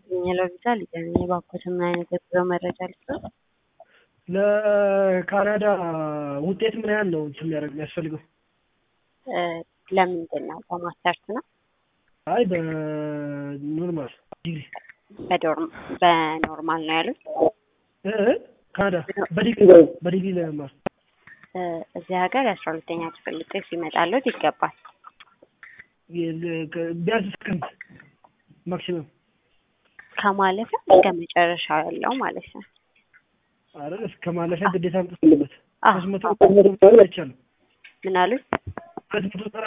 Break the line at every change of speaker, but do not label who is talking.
የሚለው ቪዛ ሊገኝ የባኮት ምን አይነት የጉዞ መረጃ ልስጥ?
ለካናዳ ውጤት ምን ያህል ነው እንትን የሚያደርግ የሚያስፈልገው?
ለምንድን ነው? በማስተርስ ነው?
አይ በኖርማል ዲግሪ
በዶርም በኖርማል ነው ያሉት?
እ ካናዳ በዲግሪ በዲግሪ ለመማር
እዚህ ሀገር የአስራ ሁለተኛ ክፍል ውጤት ሲመጣለት ይገባል።
ቢያንስ እስክንት ማክሲመም
ከማለፊያ እስከ መጨረሻው ያለው ማለት ነው።
አይደል? እስከ ማለፊያ ግዴታ አምጥቶበት
አዎ።
ሶስት መቶ አይቻልም።
ምን አሉት?
ሁለት መቶ